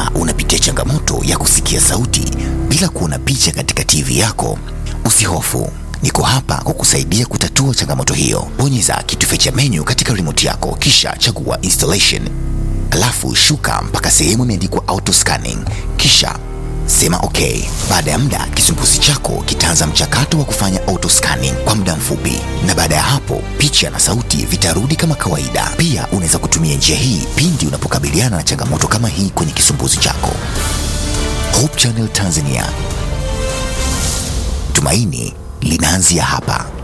Kama unapitia changamoto ya kusikia sauti bila kuona picha katika TV yako, usihofu. Niko hapa kukusaidia kutatua changamoto hiyo. Bonyeza kitufe cha menu katika remote yako kisha chagua installation. Alafu shuka mpaka sehemu imeandikwa auto scanning kisha sema okay. Baada ya muda, kisumbuzi chako kitaanza mchakato wa kufanya auto scanning kwa muda mfupi, na baada ya hapo picha na sauti vitarudi kama kawaida. Pia unaweza kutumia njia hii pindi unapokabiliana na changamoto kama hii kwenye kisumbuzi chako. Hope Channel Tanzania, tumaini linaanzia hapa.